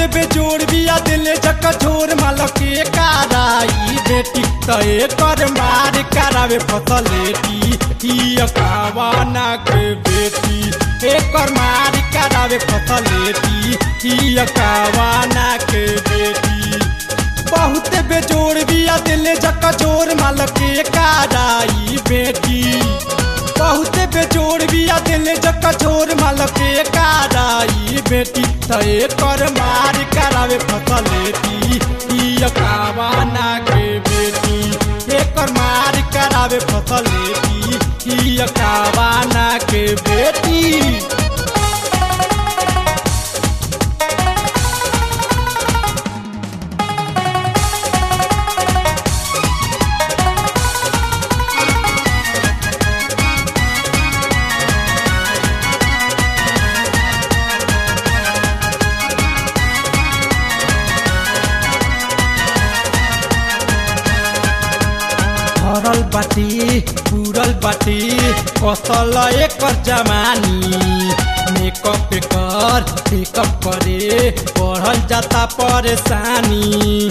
बेजोड़ बिया दिले जक छोर माल के काराई बेटी तय कर मार करावे फसलेटी ही अकावाना के बेटी एकर मार करावे फसलेटी ही अकावाना के बेटी बहुत बेजोड़ बिया दिले जक छोर माल के काराई बेटी बहुत बेजोड़ बिया दिले जक छोर माल के काराई बेटी तय कर मार करावे फसलेटी ई कावाना के बेटी एकर मार करावे फसलेटी ई कावाना के बेटी भरल बाटी पूरल बाटी कसल एकर जमानी मेकअप कर टेकअप करे बढ़ल जाता परेशानी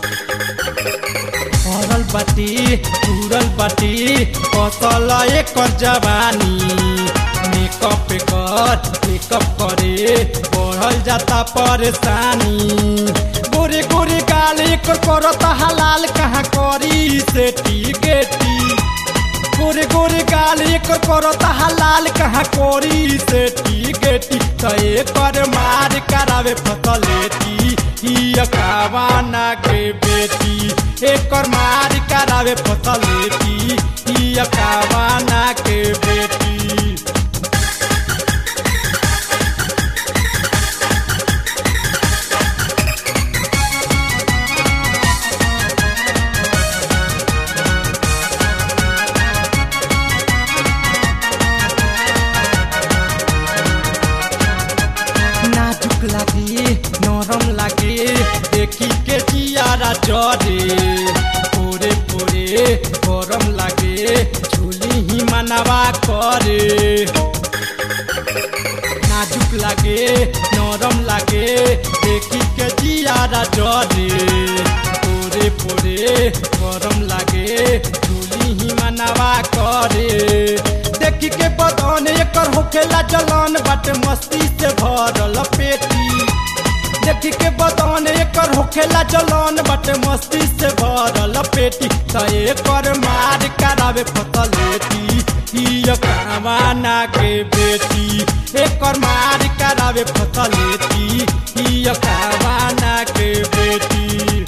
भरल बाटी पूरल बाटी कसल एकर जवानी मेकअप कर टेकअप करे बढ़ल जाता परेशानी गोरे गोरे गाल एकर करत हलाल कहाँ करी सेटी गेटी गोरे गोरे गाल एकर करत हलाल कहाँ करी सेटी गेटी त एकर मार करावे फसलेटी ही कावाना के बेटी एकर मार करावे फसलेटी ही कावाना के बेटी नाजुक लागे नरम लागे देखी के जियारा जरे पोरे पोरे गरम लागे झुली ही मनवा करे नाजुक लागे नरम लागे देखी के जियारा जरे पोरे पोरे गरम लागे झुली ही मनवा करे देखी के बदन एकर होखेला जलन बाटे मस्ती से भरल पेटी देखी के बदन एकर होखेला जलन बाटे मस्ती से भरल पेटी त एकर मार करावे फसलेटी ही कावाना के बेटी एकर मार करावे फसलेटी ही कावाना के बेटी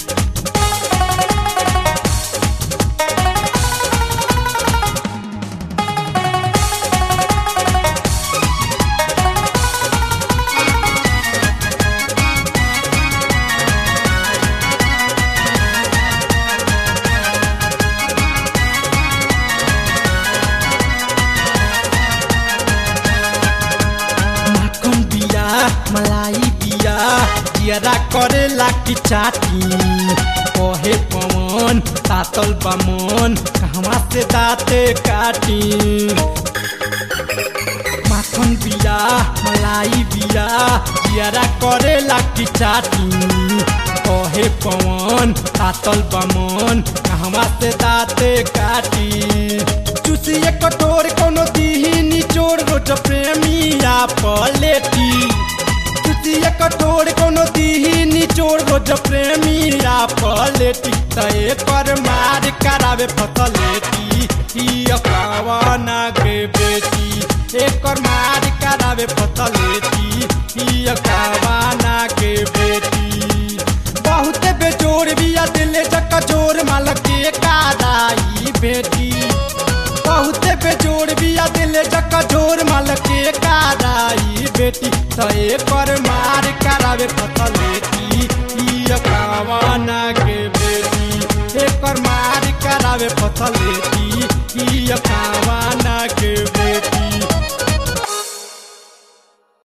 माखन बिया मलाई बिया जियरा करेला की चाटी कहे पवन तातल बामन कहवा से दाते काटी माखन बिया मलाई बिया जियरा करेला की चाटी कहे पवन तातल बामन कहवा से दाते काटी चुसिए कटोर कोनो दीही निचोड़ रोज प्रेमिया पलेटी चुसिए कटोर कोनो दीही निचोड़ रोज प्रेमिया पलेटी त एकर मार करावे फसलेटी ही कावाना के बेटी एकर मार करावे फसलेटी ही कावाना के बेटी बहुत बेजोड़ बिया दिले जक जोर माल के कादाई बेटी बहुत बेजोड़ बिया दिले जक जोर माल के कादाई बेटी त एकर मार करावे फसलेटी ई कावाना के बेटी एकर मार करावे फसलेटी ई कावाना के